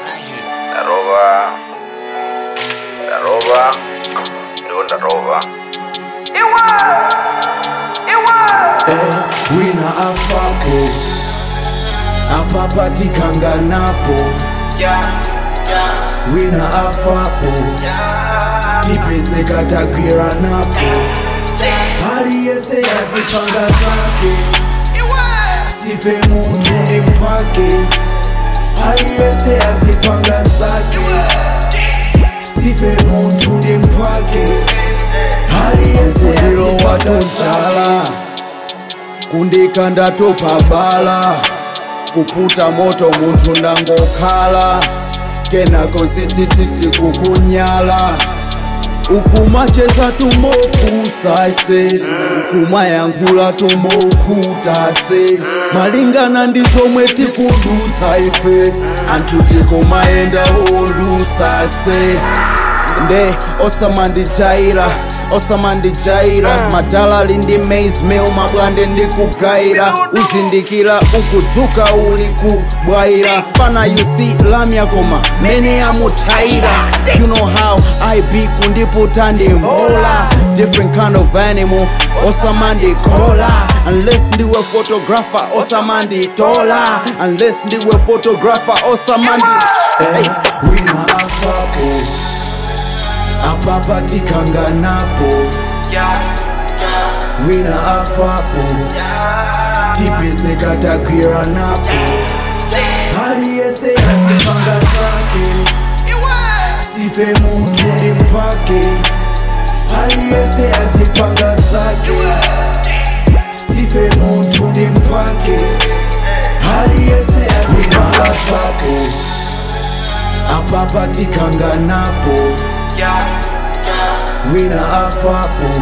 Ndarova. Ndarova. Ndo ndarova. eh, wina afapo apapatikanganapo wina afapo tipezekatagwiranapo hali yese yazipanga zake sife muntu ni mpake hali yese yazipanga zake sife muntu ni mpake hali yese yazipanga zake kundika ndatopabala kuputa moto munthu ndangokhala kenako zitititi kukunyala ukumacheza tumokusase ukumayankhula tumokhutase malingana ndi zomwe tikudutsa ife anthu tikumayenda olusase nde osamandijaira osamandijaira madalali ndi maze mail mabwande ndikugayira uzindikira ukudzuka uli kubwaira fana you see lamya koma mene amuthaira you know how i be kundiputa ndi mbola different kind of animal osamandikola unless ndiwe photographer osamanditola unless ndiwe photographer osamandi hey, wina afapo apapatikanganapo wina afapo tipezekatagwiranapo hali yese yazipanga zake sife muntu ni mpake hali yese yazipanga zake sife muntu ni mpake hali yese yazipanga zake apapatikanganapo wina afapo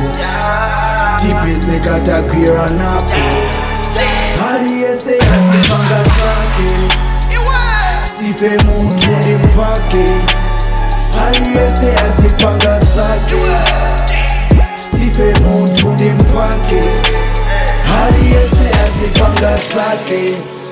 tipezekatagwiranapo hali yese yazipanga zake sife muntu ni mpake hali yese yazipanga zake sife muntu ni mpake hali yese yazipanga zake